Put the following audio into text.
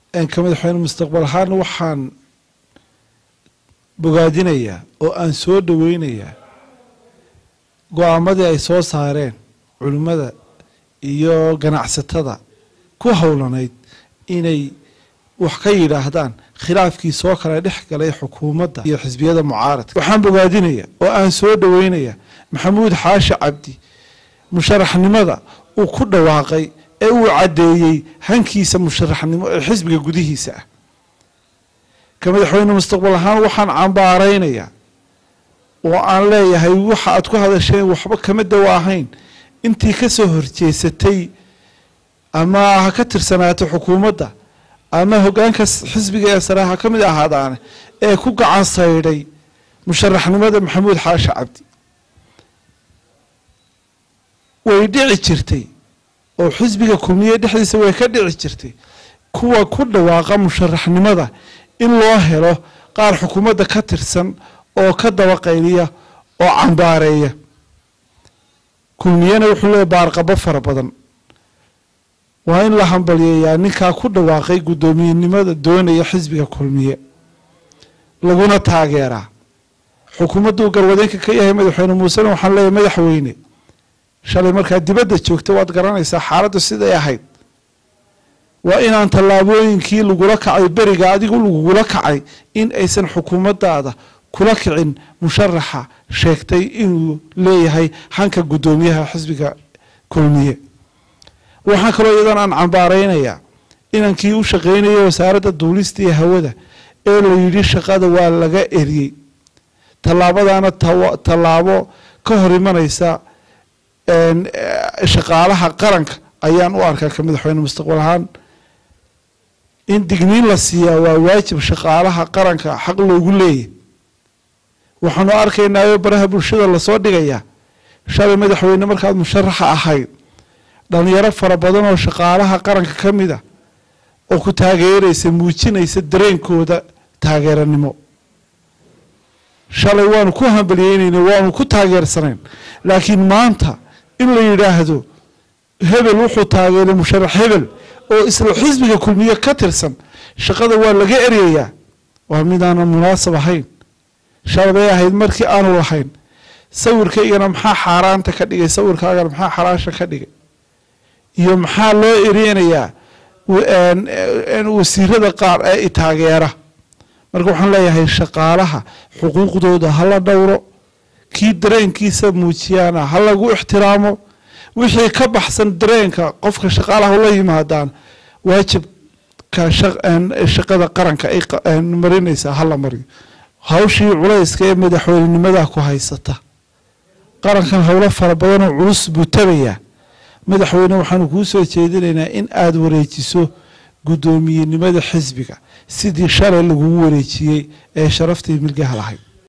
ka madaxweyne mustaqbal ahaan waxaan bogaadinayaa oo aan soo dhoweynayaa go-aamadii ay soo saareen culimmada iyo ganacsatada ku howlanayd inay wax ka yidhaahdaan khilaafkii soo kala dhex galay xukuumadda iyo xisbiyada mucaaradka waxaan bogaadinaya oo aan soo dhoweynaya maxamuud xaashi cabdi musharaxnimada uu ku dhawaaqay ee uu caddeeyey hankiisa musharaxnimo ee xisbiga gudihiisa ah ka madaxweyne mustaqbal ahaan waxaan cambaaraynayaa oo aan leeyahay waxa aad ku hadasheen waxba kama dawa ahayn intii ka soo horjeesatay ama ha ka tirsanaato xukuumadda ama hoggaanka xisbiga ee sare ha ka mid ahaadaane ee ku gacan saydhay musharaxnimada maxamuud xaashi cabdi way dhici jirtay oo xisbiga kulmiye dhexdiisa way ka dhici jirtay kuwa ku dhawaaqa musharaxnimada in loo helo qaar xukuumadda ka tirsan oo ka dabaqayliya oo cambaareeya kulmiyena wuxuu leeyahy baarqabo fara badan waa in la hambalyeeyaa ninkaa ku dhawaaqay guddoomiyenimada doonaya xisbiga kulmiye laguna taageeraa xukuumadduu garwadeenka ka yahay madaxweyne muusena waxaan leeyahay madaxweyne shalay markaa dibadda joogta waad garanaysaa xaaladdu siday ahayd waa inaan tallaabooyinkii lagula kacay beriga adigu lagugula kacay in aysan xukuumaddaada kula kicin musharaxa sheegtay inuu leeyahay hanka guddoomiyaha xisbiga kulmiye waxaan kaloo iyadan aan cambaaraynayaa inankii u shaqaynayay wasaaradda duulista iyo hawada ee la yidhi shaqada waa laga eriyey tallaabadaana tallaabo ka hor imanaysa shaqaalaha qaranka ayaan u arkaa ka madaxweyne mustaqbal ahaan in digniin la siiyaa waa waajib shaqaalaha qaranka xaq loogu leeyahy waxaanu arkaynaayo baraha bulshada lasoo dhigayaa shalay madaxweyne markaad musharaxa ahayd dhalinyaro fara badan oo shaqaalaha qaranka ka mid a oo ku taageeraysa muujinaysa dareenkooda taageeranimo shalay waanu ku hambalyeynayna waanu ku taageersanayn laakiin maanta in la yidhaahdo hebel wuxuu taageeray musharax hebel oo isla xisbiga kulmiye ka tirsan shaqada waa laga eryayaa waa midaanan munaasab ahayn shalbay ahayd markii aanu lahayn sawirkaygana maxaa xaaraanta ka dhigay sawirkaagana maxaa xalaasha ka dhigay iyo maxaa loo ereynayaa wasiirada qaar ee itaageera marka waxaan leeyahay shaqaalaha xuquuqdooda hala dhowro kii dareenkiisa muujiyaana ha lagu ixtiraamo wixii ka baxsan dareenka qofka shaqaalaha ula yimaadaan waajibka shaqada qaranka ay marinaysaa hala mariyo hawshii culayska ee madaxweynenimada ku haysata qarankan howlo fara badanoo culus buu tabayaa madaxweyne waxaanu kuu soo jeedinaynaa in aada wareejiso guddoomiyenimada xisbiga sidii shalay lagugu wareejiyey ee sharaftii milgaha lahayd